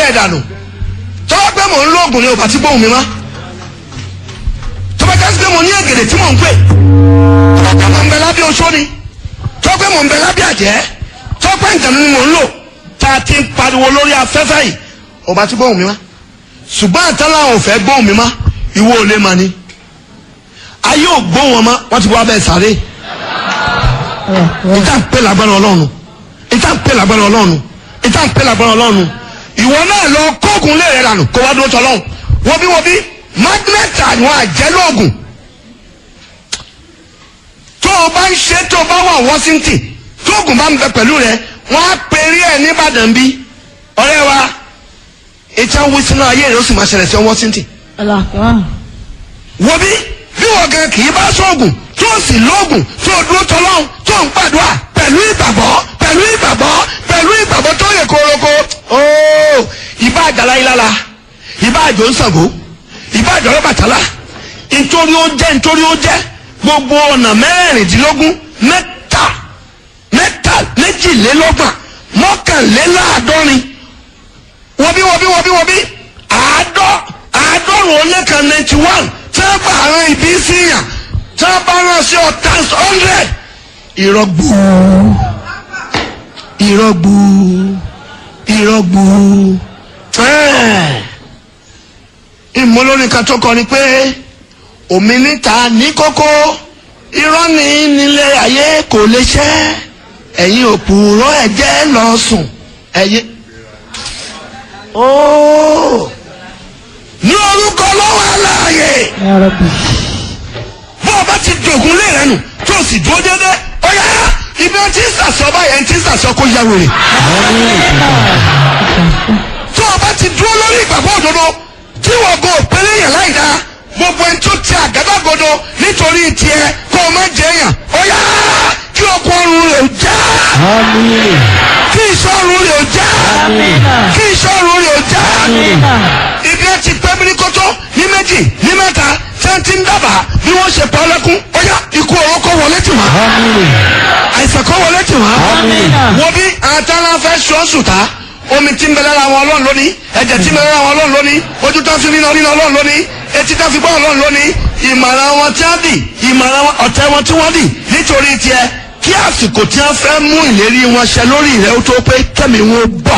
ẹ̀ dànù tọ́wọ́ pé mò ń lóògùn ni ò bá ti gbóhùn mi mọ́ tọ́wọ́ ká sí pé mo ní ègèdè tí mò ń pè tọ́wọ́ pé mò ń bẹ lábẹ́ oṣó ni tọ́wọ́ pé mò ń bẹ lábẹ́ àjẹ́ tọ́wọ́ pé nǹkan ni mò ń lò tá a ti ń pariwo lórí afẹ́fẹ́ yìí ò bá ti gbóhùn mi mọ́ ṣùgbọ́n àtàlà ò fẹ́ gbóhùn mi mọ́ ìwọ ò lè mọ ni ayé ò gbóhùn wọn mọ́ wọ́n ti wá bẹ́ẹ̀ sáré ìta ń pè lágbára ọlọ́run ìta ń pè lágbára ọlọ́run ìta ń pè lágbára ọlọ́run ìwọ náà lọ kóògùn lè rẹ dànù kó wá dúró tọ́lọ́run wọ́n bí wọ́n bí magnet àwọn àjẹlóògùn tó o bá ń ṣe tó o bá wà Washington tóògùn bá ń bẹ pẹ̀lú rẹ wọ́n á pèrè ẹ̀ nìbàdàn bí ọ̀rẹ́ wa ìta ń wí sínú ayé rẹ ó sì máa ṣẹlẹ̀ sí Washington wọ́n bí bí wọ́n gan kì í bá sóògùn tó o sì lóògùn tó o dúró tọ́lọ́hún tó o ń gbàdúrà pẹ̀lú ìgbàgbọ́ pẹ̀lú ìgbàgbọ́ pẹ̀lú ìgbàgbọ́ tó yẹ kóroko ooo ìbá àjàlá ìlàlà ìbá àjò ń Ṣàngó ìbá àjọ Ọbàtálá nítorí ó jẹ́ nítorí ó jẹ́ gbogbo ọ̀nà mẹ́rìndínlógún mẹ́ta mẹ́ta méjìlélọ́gbọ̀n mọ́kànléláàádọ́rin wọ́n bí wọ́n bí wọ́n bí wọ́n bí àádọ́ àádọ́rùn ó lé kan ninety one tí wọ́n bá àwọn ìbí sí yàn tí wọ́n bá rán sí ọ times hundred ìrọ́gbù ìrọ́gbù ìrọ́gbù ìmọ̀lórin kan tó kọ ni pé omi níta ní kókó irọ́ ní nílé ayé kò lè ṣẹ́ ẹ̀yin òpùrọ́ ẹ̀jẹ̀ lọ sùn ẹ̀yin. ooo ní orúkọ lọ́wọ́ aláàyè bó o bá ti dògún lé rẹ nù tó o sì dúró dédé ó yá ibi ó ti ń sàṣọ báyẹn ń ti ń sàṣọ kó yá wèrè. tó o bá ti dúró lórí ìgbàgbọ́ òdodo tí wọ́n go òpèrè yẹn láì dáa gbogbo ẹni tó ti àgádágodo nítorí tiẹ̀ kó o má jẹ yàn ó yá kí ọkọ ọrùn rẹ̀ ó já kí ìṣọ́run rẹ̀ ó já kí ìṣọ́run rẹ̀ ó já ibi ẹ ti pẹ́ mímíkótó ní méjì ní mẹ́ta tí wọ́n ti ń dábàá bí wọ́n ṣe pa ọlẹ́kùn ó yá ikú ọ̀rọ̀ kó wọlé tì wá àìsàn kó wọlé tì wá wọ́n bí àtàlà fẹ́ ṣọ́ọ̀ṣù ta omi tí ń bẹ lára wọn ọlọ́run lónìí ẹ̀jẹ̀ tí ń bẹ lára wọn ọlọ́run lónìí ojú tó ń fi nínú nínú ọlọ́run lónìí etí tó ń fi gbọ́ ọlọ́run lónìí ìmọ̀ràn wọn tí wọ́n dì ìmọ̀ràn ọ̀tẹ̀ wọn tí wọ́n dì nítorí tiẹ̀ kí àsìkò tí wọ́n fẹ́ mú ìlérí wọn ṣẹ lórí rẹ̀ ó tó pé kẹ́mi wọn bọ̀.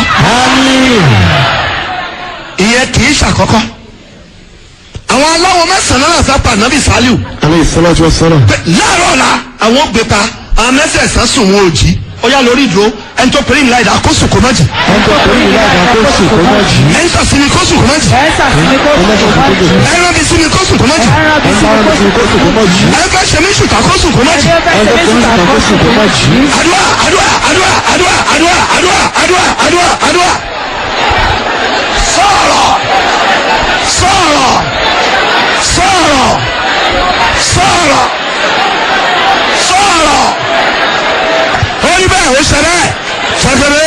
ìyẹn kì í ṣàkọ́kọ́ àwọn aláwọ̀ mẹ́sàn-án náà fẹ́ pa nàbì sálíù alayhi salatu wa salam. pé láàárọ̀ ọ̀la àwọn ò gbé pa àwọn mẹ́sẹ̀ẹ̀sán sùn wọn ò jí ó yá lórí ìdúró ẹni tó pèrè ìlà ìdá kó sùn kó má jì ẹn tó kọ́ ìlú àgbà kó sùn kó má jì. ẹni tó sinmi kó sùn kó má jì ẹni rán bí sinmi kó sùn kó má jì ẹn bá rán bí kó sùn kó má jì. ẹni fẹ́ ṣe mí ṣùtà kó sùn kó má jì. ẹn tó kọ́ ìlú àgbà kó sùn kó má jì. àdúrà àdúrà àdúrà àdúrà àdúrà àdúrà àdúrà àdúrà àdúrà sọ̀rọ̀ sọ̀rọ̀ sọ̀rọ̀ sọ̀rọ̀ sọ̀rọ̀ ó ní bẹ́ẹ̀ ó ṣẹlẹ̀ ṣẹlẹ̀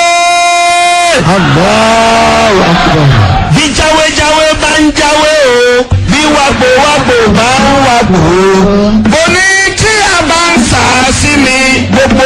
Allahu akbar. bí jáwéjáwé bá ń jáwé o bí wàgbó wàgbó bá ń wàgbó o bó ní tí a bá ń sà á sí mi gbogbo